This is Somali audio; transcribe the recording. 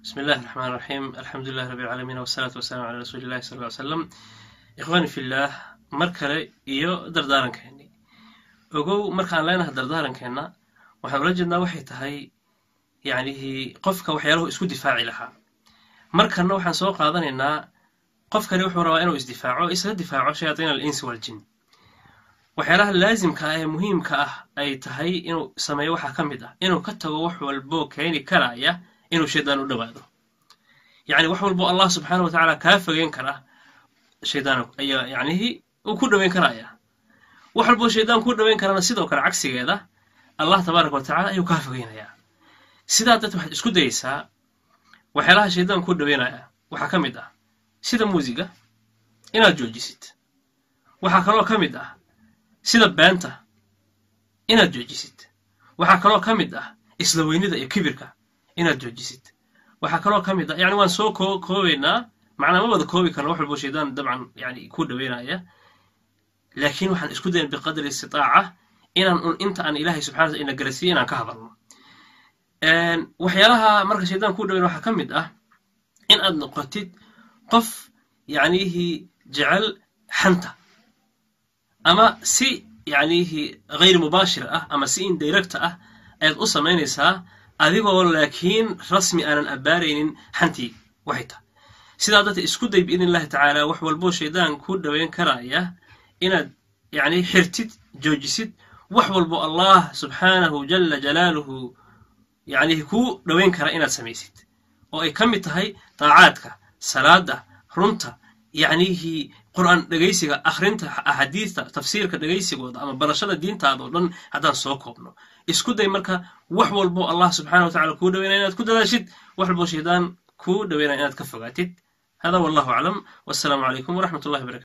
بسم الله الرحمن الرحيم الحمد لله رب العالمين والصلاة والسلام على رسول الله صلى الله عليه وسلم إخواني في الله mar kale iyo dardaarankeennii ogow markaan leenahay dardaarankeena waxaan ula jeednaa waxay tahay yacnihii qofka waxyaalahu isku difaaci lahaa markanna waxaan soo qaadanaynaa qofkani wuxuu rabaa inuu isdifaaco isaga difaaco shayaadiin alinsi waljin waxyaalaha laasimka ah ee muhiimka ah ay tahay inuu sameeyo waxaa ka mid ah inuu ka tago wax walboo keeni karaya inuu shaydaan u dhowaado yacni wax walbo allah subxaana wa tacaala kaa fogeyn kara shaydaan ayaa yacnihii uu ku dhoweyn karaya wax walboo shaydaan ku dhoweyn karana sidoo kale cagsigeeda allah tabaaraka wa tacala ayuu kaa fogeynayaa sidaa darteed waxaad isku dayeysaa waxyaalaha shaydaan ku dhoweynaya waxaa ka mid ah sida muusiga inaad joojisid waxaa kaloo ka mid ah sida beenta inaad joojisid waxaa kaloo ka mid ah isla weynida iyo kibirka inaad joojisid waxaa kaloo ka mid ah yani waan soo koo koobaynaa macnaa ma wada koobi karna wax walbo shaydaan dabcan yani ku dhoweynaya laakiin waxaan isku dayan biqadri istitaaca inaan un inta aan ilaahay subxana wataala ina garasiiyo inaan ka hadalno waxyaalaha marka shaydaan ku dhoweyn waxaa ka mid ah in aad noqotid qof yacnihii jecel xanta ama si yacnihii hayr mubaashir ah ama si indirecta ah ayaad u samaynaysaa adigoo laakiin rasmi aanan abbaaraynin xantii waxay tahay sidaa darteed isku day biidn illahi tacaala wax walboo shaydaan ku dhoweyn karaya inaad yacni xirtid joojisid wax walbo allah subxaanahu jala jalaaluhu yacnihi kuu dhoweyn kara inaad samaysid oo ay ka mid tahay daacaadka salaada runta yacnihii qur'aan dhegaysiga akhrinta axaadiista tafsiirka dhegaysigooda ama barashada diintaada oo dhan haddaan soo koobno isku day marka wax walbo allah subxana wa tacala kuu dhoweynaya inaad ku dadaashid wax walbo shaydaan kuu dhoweynaya inaad ka fogaatid hada wallahu aclam wassalaamu calaykum waraxmat ullahi barakatu